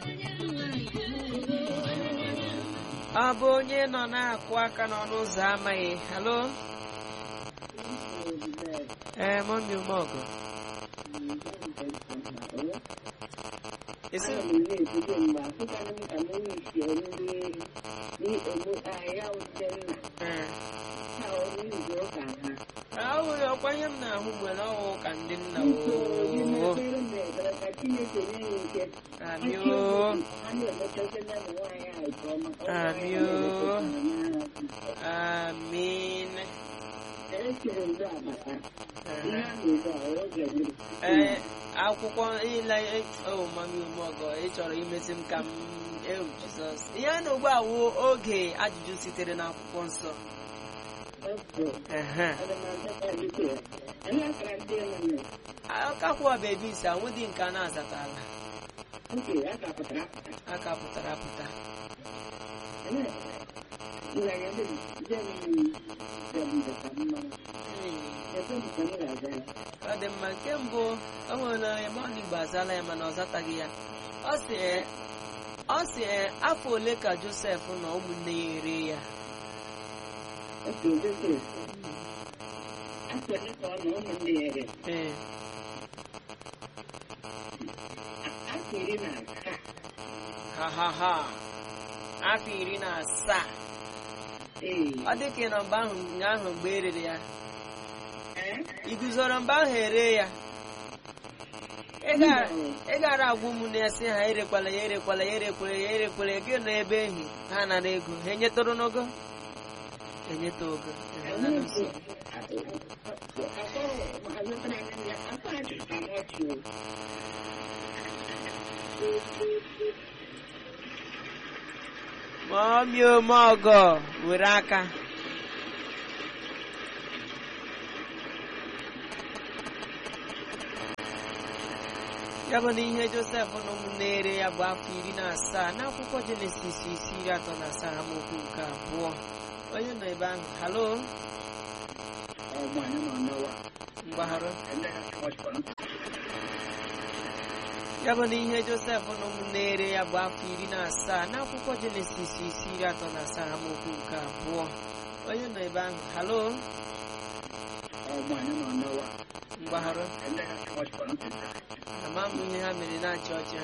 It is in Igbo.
ọ bụ onye nọ na-akụ aka n'ọnụ ụzọ amaghị halo ee mọmi umeọgụ esi ee ahụghị ọkwa ihe m na-ahụ nwere ọhụ ka ndị nna oo amio amio amin ee akwụkwọ ile o mami umeọgọ ị chọrọ imesi m ka m ewu jizọs ihe a na ugbu a wụ oge ajụjụ sitere n'akwụkwọ nsọ ehe akakwa bebi ise anwụdị nke a na-azatala aka pụtara apụta ọ dị mma nke mbụ o nwere ebe ọ igbo azala ya mana ọ zataghị ya ọ sị ee, ọ sị ee, afọ ole ka josef na ụmụnne ya ere ya ee ha ha ha afọ iri na asaa ọ dị ka ị nọ mgbe ahụ ahụ mgbe erere ya ị guzoro mgbe ahụ ere ya ị gara- ị gara agwa ụmụnne ya sị ha erekwala ya erekwala ya erekwala ya erekwala ya gị nọ ebe ehi ha nara ego ha enyetụrụ n'ogo enyeta ogo enyeta n'uso. Mọmi omeọgọ were aka ya bụ na ihe josef na ụmụnne ere ya bụ afọ iri na asaa n'akwụkwọ jenesis isi iri atọ na asaa amaokwu nke abụọ onye nọ ebe ahụ halo mgbagharụ ya bụ na ihe josef na ụmụnne ere ya bụ afọ iri na asaa n'akwụkwọ jenesis isi iri atọ na asaa amaokwu nke abụọ onye nọ ebe ahụ halo mgbagharụ ama m ihe ha mere na-achị ọchị